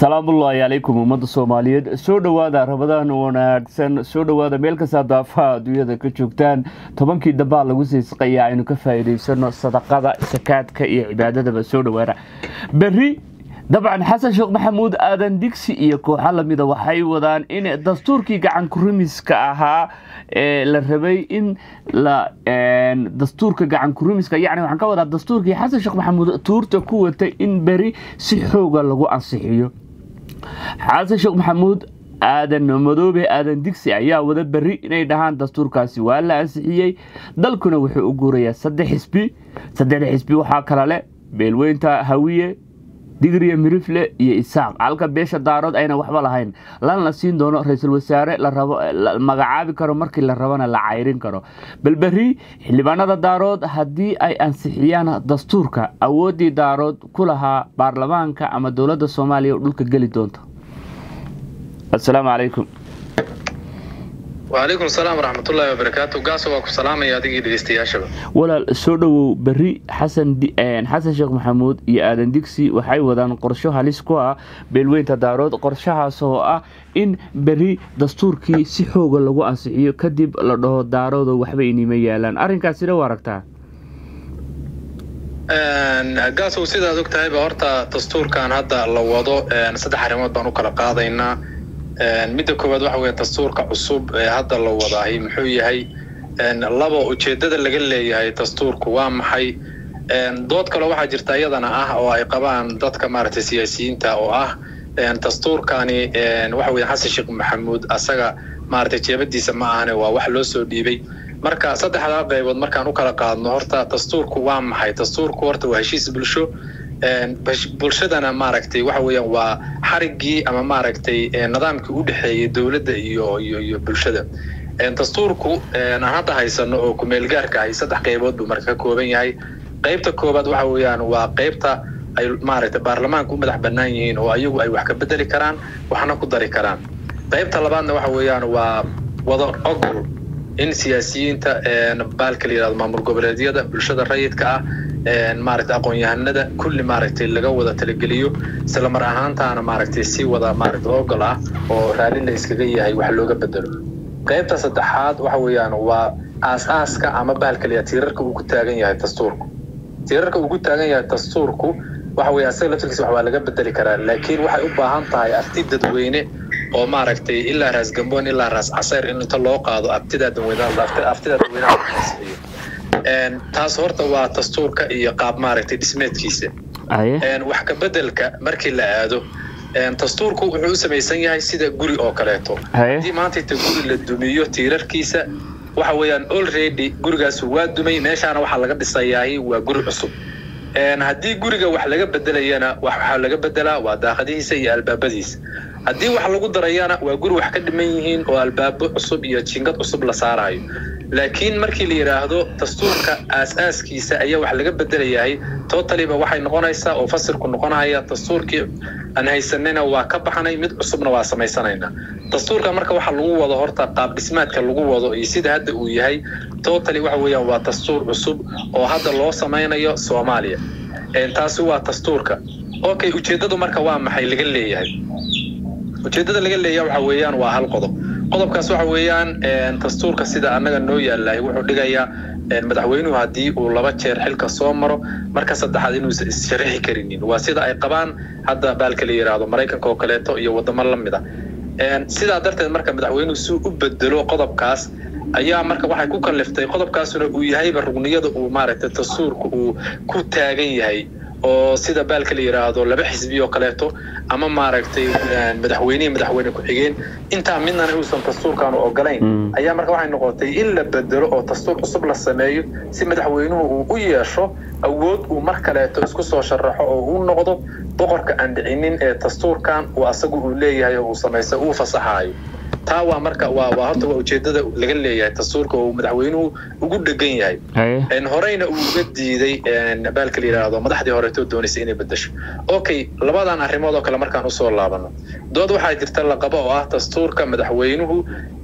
salaamullaahi calaykum ummadda soomaaliyeed soo dhowaada rabadaan wanaagsan soo dhowaada meel kastaa daafaha adduunyada ka joogtaan tobankii dambaa lagu siisqayaa aynu ka faa'iidaysano sadaqada sakaadka iyo cibaadadaba soo dhowaada berri dabcan xasan sheekh maxamuud aadan digsi iyo kooxo lamida waxay wadaan in dastuurkii gacan kurimiska ahaa ee la rabay in la dastuurka gacan kurimiska yacni waxaan ka wadaa dastuurkii xasan sheekh maxamuud tuurta ku watay in beri si xooga lagu ansixiyo xasan sheekh maxamuud aadan madoobe aadan digsi ayaa wada beri inay dhahaan dastuurkaasi waa la ansixiyey dalkuna wuxuu u guurayaa saddex xisbi saddexda xisbi waxaa kala leh beelweynta hawiye digriya mirifle iyo isaaq halka beesha daarood ayna waxba lahayn lan la siin doono ra-iisul wasaare la magacaabi karo markii la rabana la cayrin karo balberi xildhibaanada daarood haddii ay ansixiyaan dastuurka awooddii daarood ku lahaa baarlamaanka ama dowladda soomaaliya oo dhulka geli doonta asalaamu calaykum wacalaykum asalaam waraxmatullaahi wabarakaatu gaaso waa ku salaamaya adigii dhegeystayaashaba walaal soo dhowow berri xasan xasan sheekh maxamuud iyo aadan digsi waxay wadaan qorsho halis ku ah beelweynta daarood qorshahaas oo ah in berri dastuurkii si xooga lagu ansixiyo kadib la dhaho daaroodo waxba inima yaalaan arrinkaasina waa aragtaa gaasow sidaad og tahayba horta dastuurkan hadda la wado saddex arrimood baan u kala qaadaynaa midda koowaad waxa weeye dastuurka cusub ee hadda la wadaahay muxuu yahay laba ujeeddada laga leeyahay dastuurku waa maxay dood kale waxaa jirta iyadana ah oo ay qabaan dadka maaragtay siyaasiyiinta oo ah dastuurkani waxa weye xasan sheekh maxamuud asaga maaragtay jeebadiisa ma ahane waa wax loo soo dhiibay marka saddexdaa qaybood markaan u kala qaadno horta dastuurku waa maxay dastuurku horta waa heshiis bulsho bulshadana maaragtay waxa weeyaan waa xariggii ama maaragtay nidaamkii u dhexeeyay dowladda iyo iyo iyo bulshada dastuurku aan hadda haysano oo kumeelgaarka ahi saddex qaybood buu marka ka kooban yahay qaybta koobaad waxa weeyaan waa qaybta ay maaragtay baarlamaanka u madax bannaan yihiin oo ayagu ay wax ka bedeli karaan waxna ku dari karaan qaybta labaadna waxa weeyaan waa wada ogol in siyaasiyiinta baalka la yihahdo maamul goboleedyada bulshada rayidka ah maaragtay aqoon-yahanada kulli maaragtay laga wada talageliyo isla mar ahaantaana maaragtay si wada maaragtay ogol ah oo raalli la iskaga yahay wax looga bedelo qaybta saddexaad waxa weeyaan waa aas-aaska ama bahalka la yihahdo tiirarka uu ku taagan yahay dastuurku tiirarka uu ku taagan yahay dastuurku waxa weeye asaga laftirkiisa wax waa laga bedeli karaa laakiin waxay u baahan tahay arti dadweyne oo maaragtay ilaa raas gamboon ilaa raas casayr in inta loo qaado abtidaa dadweynaha dadweynaha taas horta waa dastuurka iyo qaab maaragtay dhismeedkiisa wax ka bedelka markii la aado dastuurku wuxuu u samaysan yahay sida guri oo kaleeto haddii maanta inta guri la dumiyo tiirarkiisa waxa weeyaan already gurigaas waa dumay meeshaana waxaa laga dhisayahay waa guri cusub haddii guriga wax laga bedelayana waxaa laga bedelaa waa daaqadihiisa iyo albaabadiisa haddii wax lagu darayana waa guri wax ka dhiman yihiin oo albaabo cusub iyo jingad cusub la saarayo laakiin markii la yidhaahdo dastuurka aas-aaskiisa ayaa wax laga bedelayahay totaliba waxay noqonaysaa oo fasirku noqonaya dastuurkii aan haysanayna waa ka baxnay mid cusubna waa samaysanaynaa dastuurka marka waxa lagu wado horta qaab dhismaadka lagu wado iyo sida hadda uu yahay totally waxa weeyaan waa dastuur cusub oo hadda loo samaynayo soomaaliya taasi waa dastuurka okay ujeeddadu marka waa maxay laga leeyahay ujeeddada laga leeyahay waxa weeyaan waa hal qodob qodobkaas waxa weeyaan dastuurka sida annaga noo yaalahay wuxuu dhigayaa madaxweynuhu haddii uu laba jeer xilka soo maro marka saddexaad inuusan issharixi karinin waa sida ay qabaan hadda baalka la yidhaahdo maraykanka oo kaleeto iyo waddamo la mid a sidaa darteed marka madaxweynuhu si u bedelo qodobkaas ayaa marka waxay ku kalliftay qodobkaasuna uu yahayba rugniyada uu maaragtay dastuurka uu ku taagan yahay oo sida baalka la yidhaahdo laba xisbi oo kaleeto ama maaragtay madaxweynehi madaxweyne ku-xigeen intaa midnana uusan dastuurkaanu ogolayn ayaa marka waxay noqotay in la bedelo oo dastuur cusub la sameeyo si madaxweynuhu uu u yeesho awood uu mar kaleeto isku soo sharaxo oo uu noqdo boqorka aan dhicinin ee dastuurkan uu asagu uu leeyahay oo uu samaysa uu fasaxaayo taa waa marka waa waa horta waa ujeedada laga leeyahay dastuurka oo madaxweynuhu ugu dhegan yahay horeyna uu uga diiday baalka la yidhaahdo madaxdii horeetoo doonaysa inay bedesho okay labadan arrimood oo kale markaan usoo laabano dood waxaa jirta laqabo oo ah dastuurka madaxweynuhu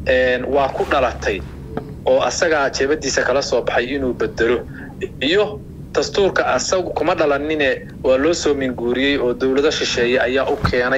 waa ku dhalatay oo asagaa jeebadiisa kala soo baxay inuu bedelo iyo dastuurka asagu kuma dhalanine waa loo soo minguuriyey oo dowlado shisheeye ayaa u keenay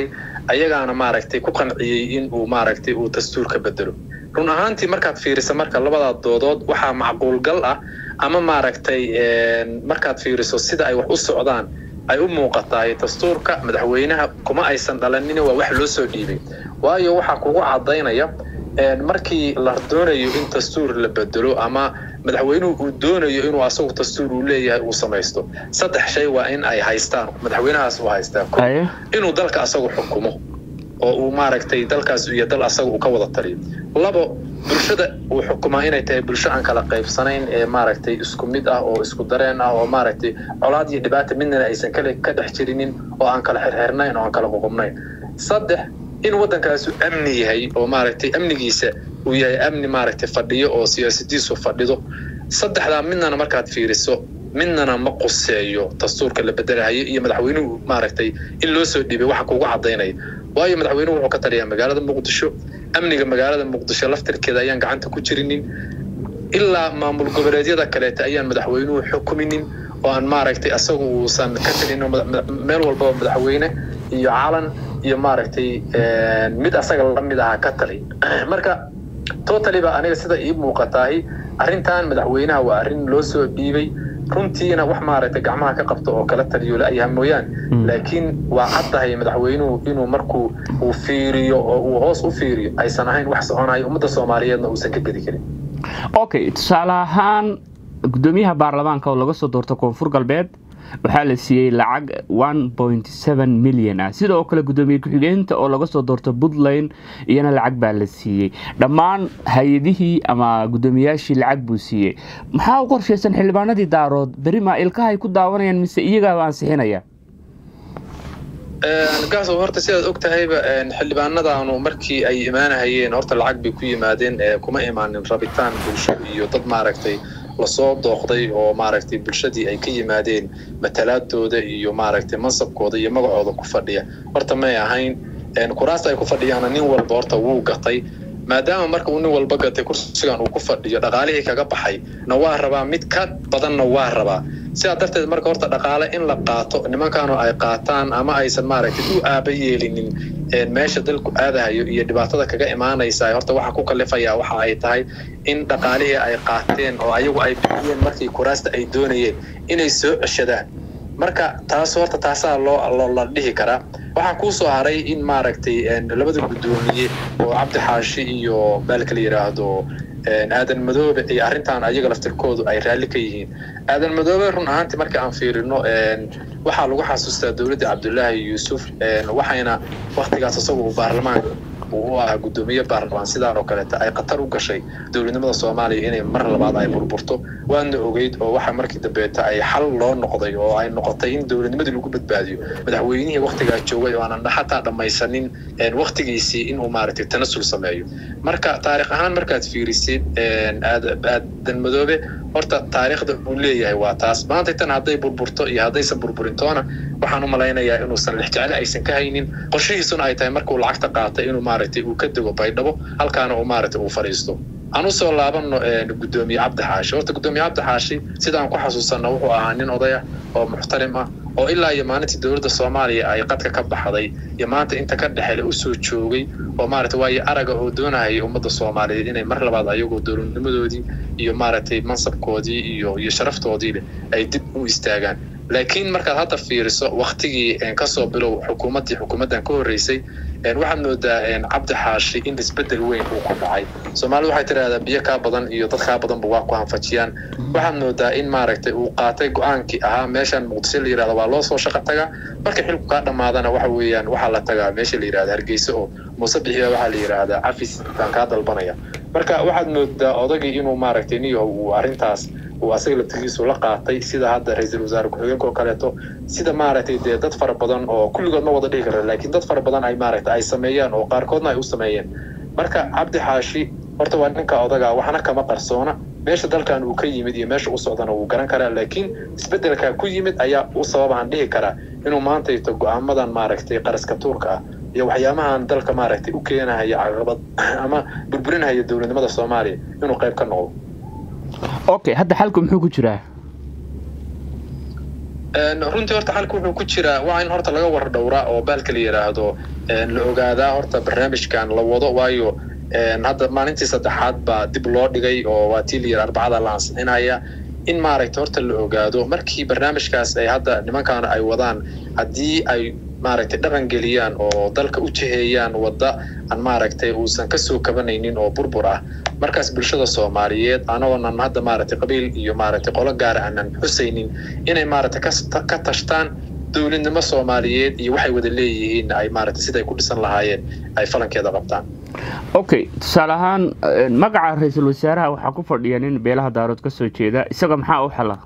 ayagaana maaragtay ku qanciyey in uu maaragtay uu dastuurka bedelo run ahaantii markaad fiiriso marka labadaa doodood waxaa macquulgal ah ama maaragtay markaad fiiriso sida ay wax u socdaan ay u muuqataay dastuurka madaxweynaha kuma aysan dhalanin waa wax loo soo dhiibay waayo waxaa kugu cadaynaya markii la doonayo in dastuur la bedelo ama madaxweynuhu uu doonayo inuu asagu dastuur uu leeyahay uu samaysto saddex shay waa in ay haystaan madaxweynahaas uu haystaa inuu dalka asagu xukumo oo uu maaragtay dalkaas iyo dal asaga uu ka wada taliyo labo bulshada uu xukumaa inay tahay bulsho aan kala qaybsanayn ee maaragtay isku mid ah oo isku dareen ah oo maaragtay colaad iyo dhibaata midnana aysan kale ka dhex jirinin oo aan kala xirxirnayn oo aan kala ququbnayn saddex in waddankaasu amni yahay oo maaragtay amnigiisa uu yahay amni maaragtay fadhiyo oo siyaasadiisu fadhido saddexdaa midnana markaad fiiriso midnana ma quseeyo dastuurka la bedelahayo iyo madaxweynuhu maaragtay in loo soo dhiibay waxa kugu cadaynaya waayo madaxweynuhu wuxuu ka taliyaa magaalada muqdisho amniga magaalada muqdisho laftirkeeda ayaan gacanta ku jirinin ilaa maamul goboleedyada kaleeta ayaan madaxweynuhu xukuminin oo aan maaragtay asagu uusan ka talin meel walbaba madaxweyne iyo calan iyo maaragtay mid asaga lamid ahaa ka tali marka totally ba aniga sida ii muuqataahi arrintan madaxweynaha waa arrin loo soo dhiibay runtiina wax maaragtay gacmaha ka qabto oo kala taliyo la-yaha mooyaan laakiin waa caddahay madaxweynuhu inuu markuu uu fiiriyo oo uu hoos u fiiriyo aysan ahayn wax soconayo ummadda soomaaliyeedna uusan ka gedi karin okay tusaale ahaan guddoomiyaha baarlamaanka oo laga soo doorto koonfur galbeed waxaa la siiyey lacag one point seven milyan ah sidoo kale guddoomiye ku-xigeenta oo laga soo doorto puntland iyana lacag baa la siiyey dhammaan hay-adihii ama guddoomiyaashii lacag buu siiyey maxaa u qorshaysan xildhibaanadii daarood berima ilkahay ku daawanayaan mise iyagaaba ansixinaya gaasow horta sidaad og tahayba xildhibaanadaanu markii ay imaanahayeen horta lacag bay ku yimaadeen kuma imaanin rabitaan bulsho iyo dad maaragtay lasoo dooqday oo maaragtay bulshadii ay ka yimaadeen matalaadooda iyo maaragtay mansabkooda iyo magacooda ku fadhiya horta may ahayn kuraasta ay ku fadhiyaana nin walba horta wuu gatay maadaama marka uu nin walba gatay kursigan uu ku fadhiyo dhaqaalihii kaga baxay na waa rabaa mid ka badanna waa rabaa sidaa darteed marka horta dhaqaale in la qaato nimankaanu ay qaataan ama aysan maaragtay u aaba yeelinin meesha dalku aadahayo iyo dhibaatada kaga imaanaysa horta waxa ku kalifayaa waxa ay tahay in dhaqaalihii ay qaateen oo ayagu ay bixiyeen markii kuraasta ay doonayeen inay soo ceshadaan marka taas horta taasaa loo la dhihi karaa waxaa kuu soo haray in maaragtay labada guddoomiye oo cabdi xaashi iyo baalka la yidhaahdo aadan madoobe iyo arrintan ayaga laftirkoodu ay raalli ka yihiin aadan madoobe run ahaantii marka aan fiirino waxaa lagu xasuustaa dowladda cabdulaahi yuusuf waxayna waktigaas isagu uu baarlamaanka uu u ahaa guddoomiye baarlamaan sidaan oo kaleeta ay khatar u gashay dowladnimada soomaaliya inay mar labaad ay burburto waadna ogeyd oo waxa markii dambeeta ay xal loo noqday oo ay noqotay in dowladnimadii lagu badbaadiyo madaxweynihii waktigaa joogay oo aanan xataa dhammaysanin waktigiisii inuu maaragtay tanasul sameeyo marka taarikh ahaan markaad fiirisid aadan madoobe horta taariikhda uu leeyahay waa taas maanta tan hadday burburto iyo haddaysan burburintoona waxaan u malaynayaa inuusan lexjeclo aysan ka haynin qorshihiisuna ay tahay markuu lacagta qaatay inuu maaragtay uu ka dego baydhabo halkaana uu maaragtay uu fadhiisto aan usoo laabano guddoomiye cabdi xaashi horta guddoomiye cabdi xaashi sidaan ku xasuusanno wuxuu ahaa nin odaya oo muxtarim ah oo ilaa iyo maalintii dowladda soomaaliya ay qadka ka baxday iyo maanta inta ka dhexele usoo joogay oo maaragtay waayo araga oo doonahayay ummadda soomaaliyeed inay mar labaad ayagoo dowladnimadoodii iyo maaragtay mansabkoodii iyo iyo sharaftoodii leh ay dib u istaagaan laakiin markaad hadda fiiriso waktigii kasoo bilow xukuumaddii xukuumaddan ka horreysay waxaad moodaa cabdi xaashi in isbedel weyn uu ku dhacay soomaalida waxay tidhahdaa biyo kaa badan iyo dad kaa badanba waa ku hanfajiyaan waxaad moodaa in maaragtay uu qaatay go-aankii ahaa meeshan muqdisho la yirahda waa loo soo shaqo tagaa marka xilku kaa dhammaadana waxa weeyaan waxaa la tagaa meesha la yirahda hargeysa oo muuse bixiya waxaa la yidhaahdaa cafis baan kaa dalbanaya marka waxaad moodaa odagii inuu maaragtay niyo uu arrintaas uu asaga laftigiisu la qaatay sida hadda ra-iisul wasaare ku-xigeenka oo kaleeto sida maaragtay dee dad fara badan oo kulligood ma wada dhihi kara laakiin dad fara badan ay maaragtay ay sameeyaan oo qaarkoodna ay u sameeyeen marka cabdi xaashi horta waa ninka odaga waxna kama qarsoona meesha dalkan uu ka yimid iyo meesha u socdana wuu garan karaa laakiin isbeddelka ku yimid ayaa u sababaan dhihi karaa inuu maantayto go-aamadan maaragtay qaraska tuurka ah iyo waxyaabahan dalka maaragtay u keenahaya caqabad ama burburinahaya dowladnimada soomaaliya inuu qayb ka noqdo okay hadda xalku muxuu ku jiraa xalku wuxuu ku jiraa in maaragtay uu qaato go-aankii ahaa meeshan muqdisho la yirahda waa loo soo shaqo tagaa marka xilku kaa dhammaadana waxa weeyaan waxaa la tagaa meesha la yirahda hargeysa oo muuse bixiya waxaa la yidhaahdaa cafis baan kaa dalbanaya marka waxaad moodaa odagii inuu maaragtay niyo uu arrintaas uu asaga laftigiisu la qaatay sida maaragtay dee dad fara badan oo kulligood ma wada dhihi kara laakiin dad fara badan ay maaragtay ay sameeyaan oo qaarkoodna ay u sameeyeen marka cabdi xaashi horta waa ninka odaga waxna kama qarsoona meesha dalkan uu ka yimid iyo meesha u socdana wuu garan karaa laakiin isbeddelka ku yimid ayaa u sababaan dhihi karaa inuu maantayto go-aamadan maaragtay qaraska tuurka ah iyo waxyaabahan dalka maaragtay u keenahaya caqabad ama burburinahaya dowladnimada soomaaliya inuu qayb ka noqdo runtii horta xalka wuxuu ku jiraa waa in horta laga war dhowraa oo baalka la yidhaahdo la ogaadaa horta barnaamijkan la wado waayo hadda maalintii saddexaad baa dib loo dhigay oo waa tii la yidhi arbacada la ansixinaya in maaragtay horta la ogaado markii barnaamijkaas ay hadda nimankan ay wadaan haddii ay maaragtay dhaqan geliyaan oo dalka u jiheeyaan wadda aan maaragtay uusan kasoo kabanaynin oo burbur ah markaas bulshada soomaaliyeed anagoonan hadda maaragtay qabiil iyo maaragtay qolo gaara aanan xusaynin inay maaragtay ka tashtaan dowladnimo soomaaliyeed iyo waxay wada leeyihiin ay maaragtay siday ku dhisan lahaayeen ay falankeeda qabtaan okay tusaale ahaan magaca ra-iisul wasaaraha waxaa ku fadhiya nin beelaha daarood kasoo jeeda isaga maxaa u xala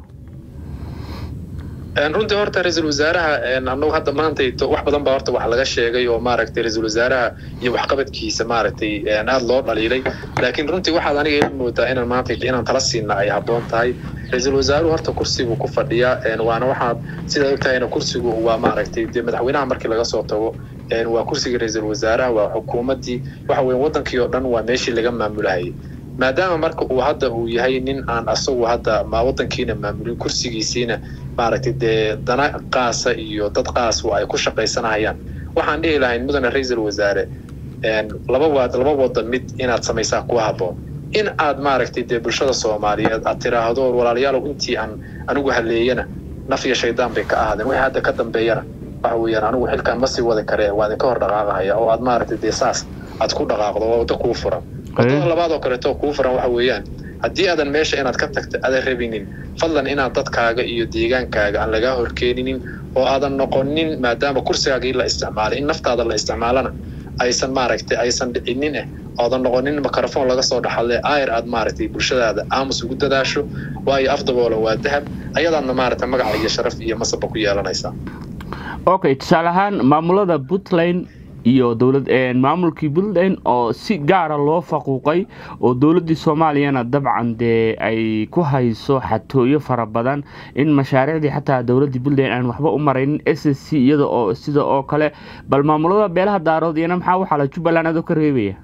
runtii horta ra-iisul wasaaraha anagu hadda maanta wax badan baa horta wax laga sheegay oo maaragtay ra-iisul wasaaraha iyo waxqabadkiisa maaragtay aada loo dhaliilay laakiin runtii waxaad aniga ila moodaa inaan maanta inaan tala siina ay habboon tahay ra-iisul wasaaruhu horta kursigu ku fadhiyaa waana waxaad sidaad ogtahayna kursigu waa maaragtay dee madaxweynaha markii laga soo tago waa kursiga ra-iisul wasaaraha waa xukuumaddii waxa weeye wadankii oo dhan waa meeshii laga maamulahayay maadaama marka uu hadda uu yahay nin aan asagu hadda ma wadankiina maamulin kursigiisiina maaragtay dee dana qaasa iyo dad qaas ay ku shaqaysanayaan waxaan dhihi lahayn mudane ra-iisul wasaare laba waad laba wada mid inaad samaysaa kuwa habboon in aad maaragtay dee bulshada soomaaliyeed aad tiraahdo walaalayaalow intii aan anigu haleeyana naf iyo shaydaan bay ka ahaadeen wixii hadda ka dambeeyana waxa weeyaan anigu xilkan ma sii wadi karee waa idinka hor dhaqaaqahaya oo aad maaragtay dee saas aad ku dhaqaaqdo waa waddo kuu furan wadada labaad oo kaleeto kuu furan waxa weeyaan haddii aadan meesha inaad ka tagto aadan rabinin fadlan inaad dadkaaga iyo deegaankaaga aan lagaa horkeeninin oo aadan noqonin maadaama kursigaagii la isticmaalay in naftaada la isticmaalana aysan maaragtay aysan dhicinin eh oodan noqonin microphone laga soo dhaxadle ayr aad maaragtay bulshadaada aamus ugu dadaasho waayo afdaboola waa dahab ayadaadna maaragtay magaca iyo sharaf iyo masabba ku yeelanaysaa okay tusaale ahaan maamulada puntland iyo dowlad maamulkii puntland oo si gaara loo faquuqay oo dowladdii soomaaliyana dabcan dee ay ku hayso xatooyo fara badan in mashaariicdii xataa dowladdii puntland aan waxba u maraynin s s c iyada oo sida oo kale bal maamulada beelaha daarood iyana maxaa u xala jubbaland adoo ka reebaya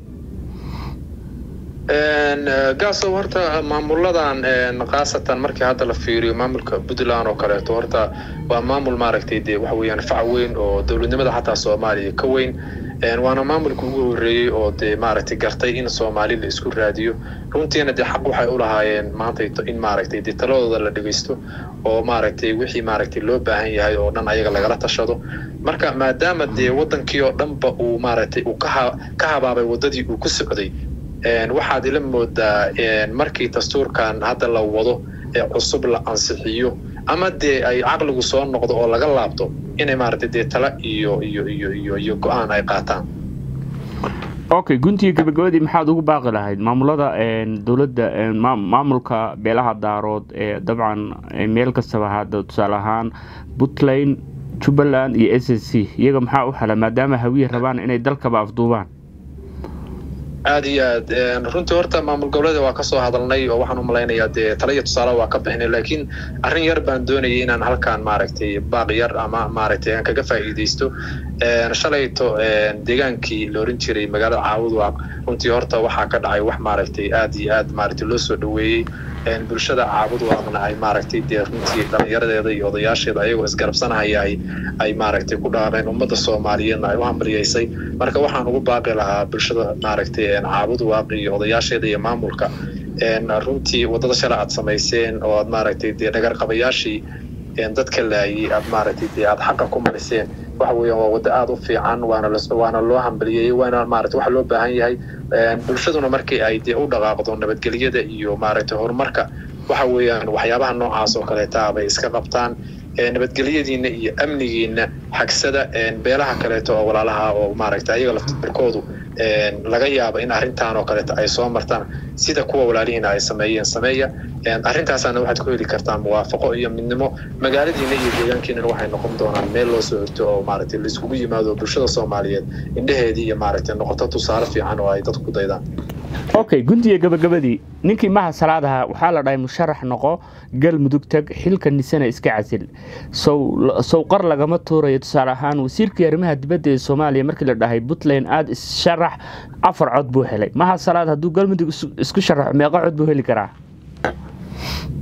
gaasow horta maamuladan khaasatan markii hadda la fiiriyo maamulka puntland oo kaleeto horta waa maamul maaragtay dee waxa weeyaan fac weyn oo dowladnimada xataa soomaaliya ka weyn waana maamulka ugu horreeyey oo dee maaragtay gartay in soomaali la isku raadiyo runtiina dee xaq waxay u lahaayeen maanta in maaragtay dee taladooda la dhegeysto oo maaragtay wixii maaragtay loo baahan yahay oo dhan ayaga lagala tashado marka maadaama dee wadankii oo dhanba uu maaragtay uu ka habaabay waddadii uu ku socday waxaad ila moodaa markii dastuurkan hadda la wado ee cusub la ansixiyo ama dee ay caqligu soo noqdo oo laga laabto inay maaragtay dee tala iyo iyo iyo iyo iyo go-aan ay qaataan okay guntiga gabagabadii maxaad ugu baaqi lahayd maamulada dowladda maamulka beelaha daarood ee dabcan meel kastaba hadda tusaale ahaan puntland jubbaland iyo s s c iyaga maxaa u xala maadaama hawiye rabaan inay dalkaba afduubaan aada iyo aad runtii horta maamul goboleeda waa kasoo hadalnay oo waxaan u malaynayaa dee tala iyo tusaale waa ka bixinay laakiin arrin yar baan doonayay inaan halkaan maaragtay baaq yar ama maaragtay aan kaga faa'iidaysto shalayto deegaankii la oran jiray magaalada caawudwaaq runtii horta waxaa ka dhacay wax maaragtay aad iyo aad maaragtay loo soo dhaweeyey bulshada caabudwaaqna ay maaragtay dee runtii dhalinyaradeeda iyo odayaasheeda ayagoo isgarabsanahaya ay maaragtay ku dhaaqeen ummadda soomaaliyeedna ay u hambalyaysay marka waxaan ugu baaqi lahaa bulshada maaragtay caabudwaaq iyo odayaasheeda iyo maamulka runtii waddada shala aad samayseen oo aad maaragtay dee dhagarqabayaashii dadka laayay aad maaragtay dee aad xaqa ku mariseen waxa weeyaan waa waddo aada u fiican waana waana loo hambaliyeyey waana maaragtay waxa loo baahan yahay bulshaduna markii ay dee u dhaqaaqdo nabadgelyada iyo maaragtay horumarka waxa weeyaan waxyaabaha noocaas oo kaleeta bay iska qabtaan nabadgelyadiina iyo amnigiina xagsada beelaha kaleeto oo walaalaha oo maaragtay ayaga laftirkoodu laga yaabo in arrintan oo kaleeto ay soo martaan sida kuwa walaalihiina ay sameeyeen sameeya arrintaasaana waxaad ku heli kartaan muwaafaqo iyo midnimo magaaladiina iyo deegaankiinana waxay noqon doonaan meel loo soo horto oo maaragtay laiskugu yimaado bulshada soomaaliyeed indheheedii iyo maaragtay noqoto tusaale fiican oo ay dadku ku daydaan okay guntiga gabagabadii ninkii maha salaadaha waxaa la dhahay musharax noqo galmudug tag xilka nisana iska casil sow qar lagama tuurayo tusaale ahaan wasiirkii arrimaha dibadda ee soomaaliya markii la dhahay puntland aada issharax afar cod buu helay maha salaad hadduu galmudug isku sharaxo meeqa cod buu heli karaa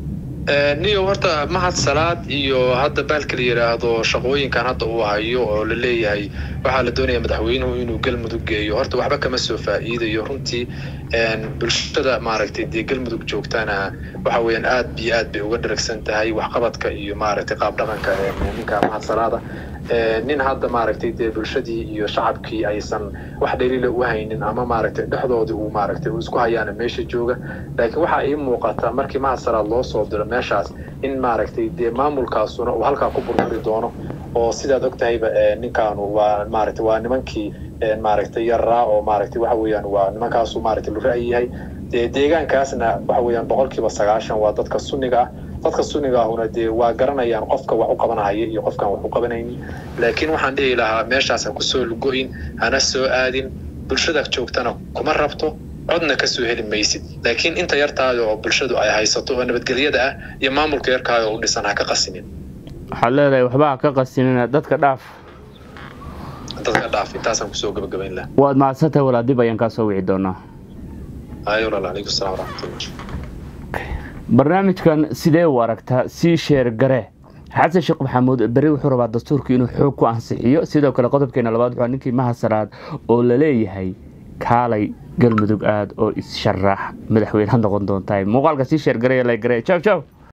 niyo horta mahad salaad iyo hadda baalka la yidhaahdo shaqooyinkan hadda uu hayo oo la leeyahay waxaa la doonaya madaxweynuhu inuu galmudug geeyo horta waxba kama soo faa'iidayo runtii bulshada maaragtay dee galmudug joogtana waxa weeyaan aad iyo aad bay uga dharagsan tahay waxqabadka iyo maaragtay qaab dhaqanka ninka mahad salaada nin hadda maaragtay dee bulshadii iyo shacabkii aysan wax dhaliila u haynin ama maaragtay dhexdoodii uu maaragtay uu isku hayaana meesha jooga laakiin waxaa ii muuqata markii mahad salaad loo soo diro meeshaas in maaragtay dee maamulkaasuna uu halkaa ku burburi doono oo sidaad og tahayba ninkaanu waa maaragtay waa nimankii maaragtay yaraa oo maaragtay waxa weeyaan waa nimankaasu maaragtay lu ra'yi yahay dee deegaankaasna waxa weeyaan boqolkiiba sagaashan waa dadka sunniga ah dadka sunniga ahuna dee waa garanayaan qofka wax u qabanahaya iyo qofkaan wax u qabanaynin laakiin waxaan dhihi lahaa meeshaas ha kusoo lugo-in hana soo aadin bulshada joogtana kuma rabto codna kasoo heli maysid laakiin inta yartaada oo bulshadu ay haysato oo nabadgelyada ah iyo maamulka yarkaada u dhisan ha ka qasinin waxaad leedahay waxba ha ka qasinina dadka dhaaf dadka dhaaf intaasaan kusoo gabagabayn laha waad mahadsantahay walaal dib ayaan kaa soo wici doonaa ayo walaal calaykum salaam waraxmatullah barnaamijkan sidee u aragtaa sii sheer gare xasan sheekh maxamuud beri wuxuu rabaa dastuurkii inuu xoog ku ansixiyo sidoo kale qodobkeena labaad wuxuu ninkii mahasaraad oo la leeyahay kaalay galmudug aad oo is-sharax madaxweyne noqon doontahay muuqaalka sii sheer gareya la gare jaw jaw